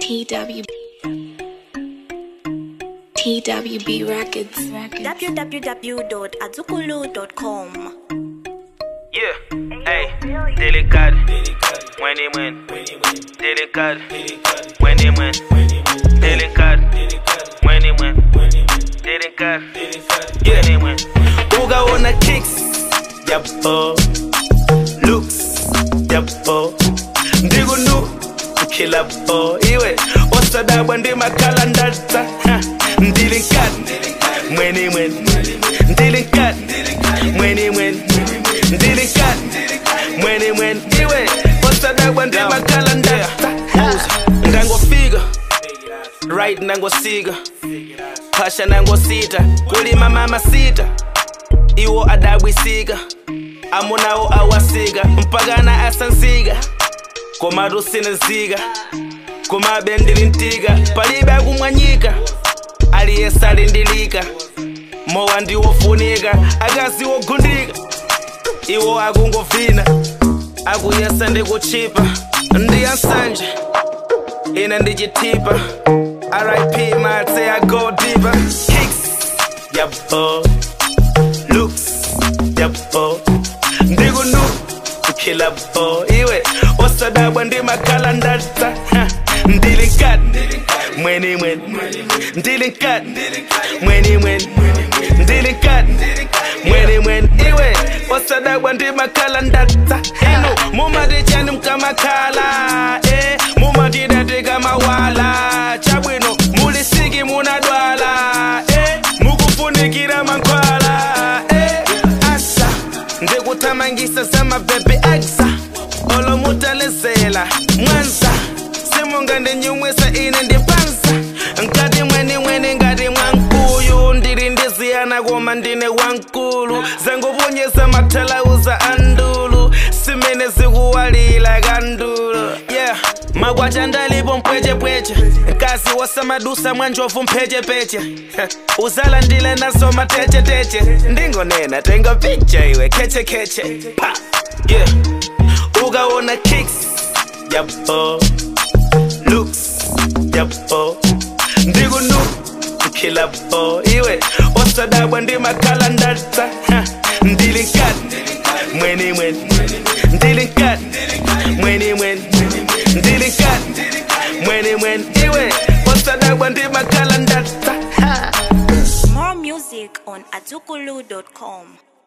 TW TWB Records. www.azukulu.com. Yeah, hey, delicado, when it win, delicado, when it win, delicado, when it win, delicado, yeah, when it win. Ugaona kicks, yabo, looks, yabo, ndigunu, kila bo, iwe, osadabwa ndi makala ndata, ndilikado, mweni mweni, ndilikado, mweni mweni, ndilikado, mweni mweni, iwe, osadabwa ndi makala ndata, ngangofika, right nangosika, phasha nangosita, kulima mama sita, iwo adabwisika, amunawo awasika, mpakana asansika, komatu sinezika, komabe ndilintika, palibe akumwanyika, aliyese alindilika, mowa ndiwofunika, akazi wogundika, iwo akungovina, akuyesa ndikuchipa, ndiyansanje, ine ndichitipa, RIP mate I go deeper, kicks, yabo, looks, yabo, ndigunu, kila bo, iwe, osadabwa ndi makala ndata, ndilikati, mweni mweni, ndilikati, mweni mweni, ndilikati, mweni mweni, iwe, osadabwa ndi makala ndata, eno, mumatichani mkamakhala, eh, mumatidatika mawala, chabwino, mulisiki munadwala, eh, mukufunikira mankhwala, eh, asa, ndikuthamangisa zamabhebhe aksa olomutalizela mwanza simungandinyumwisa ine ndipanza nkati mweni mweni ngati mwankuyu ndili ndiziyana koma ndine wankulu zanguponyesa mathalauza andulu simene zikuwalila kandulu yeah makwacha ndalipo mpwechepweche kasi wasamadusa mwanjovu mphechepeche uzalandile naso matecheteche ndingonena tenga picha iwe khechekeche pa yeah ukaona kicks yabo looks yabo ndigunu kila bo iwe osadabwa ndi makhala ndata ndilikati mweni mweni ndilikati mweni mweni ndilikati mweni mweni iwe osadabwa ndi makhala ndata More music on azukulu.com.